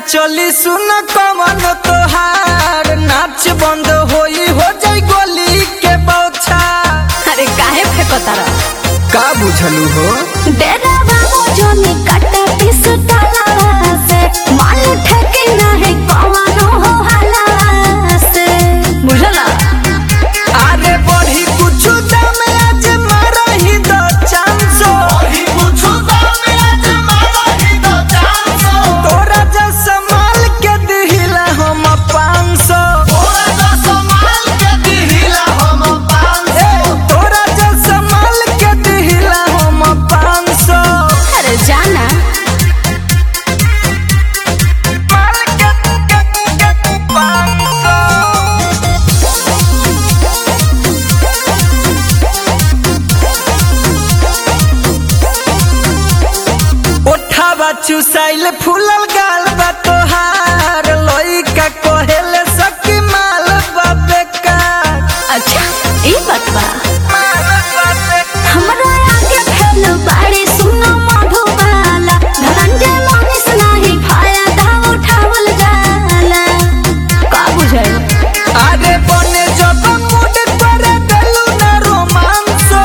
चली सुन कवन तोहार नाच बंद होई हो जाई गोली के बौछा अरे काहे फेंकता रह का बुझलू हो डेरा बाबू जोनी कट्टा पिस तला से मान ठेके नाही कवनो हो हाला से बुझला अरे बढ़ी कुछ दाम आज मारा ही दो चांसो तोरा जैसा माल के दिहिला हम पाँच सौ तोरा जैसा माल के दिहिला हम पाँच सौ अरे जाना माल के पाँच सौ ओठावा चुसाइल फूलल गाल बा तोहार लइका कहेले सकी माल बा बेकार अच्छा ई बात बा माल बा बेकार हमरा आगे फैल बाड़ी सुनो मधुबाला धनंजय मनीष नाही फायदा उठावल जाला का बुझाई अरे बने जब मूड करे देलू ना रोमांसो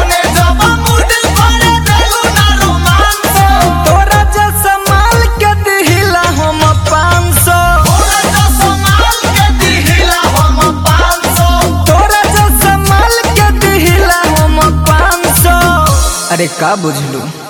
तोरा जैसा माल के दिहिला हम पाँच सौ तोरा जैसा माल के दिहिला हम पाँच सौ अरे का बुझलू